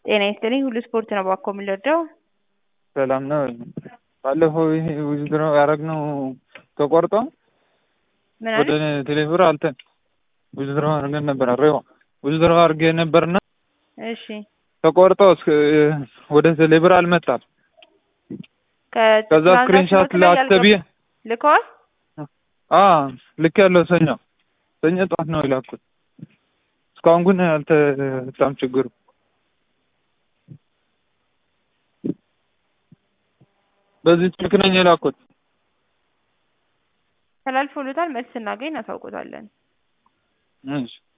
ጤና ይስጥልኝ ሁሉ ስፖርት ነው እባክዎ የምንረዳው? ሰላም ነው። ባለፈው ይሄ ውዝድሮ ያደረግነው ተቆርጦ ምን ወደ አለ? ቴሌብር አልተን ውዝድሮ አድርገን ነበር አሬዋ ውዝድሮ አድርጌ ነበርና እሺ ተቆርጦ እስከ ወደ ቴሌብር አልመጣም። ከዛ ስክሪንሻት ላክተብዬ ልከዋል? አ ልክ ያለው ሰኞ ሰኞ ጠዋት ነው የላኩት። እስካሁን ግን አልተፈታም ችግሩ። በዚህ ስልክ ነኝ የላኩት። ተላልፎሎታል። መልስ ስናገኝ እናሳውቆታለን። እሺ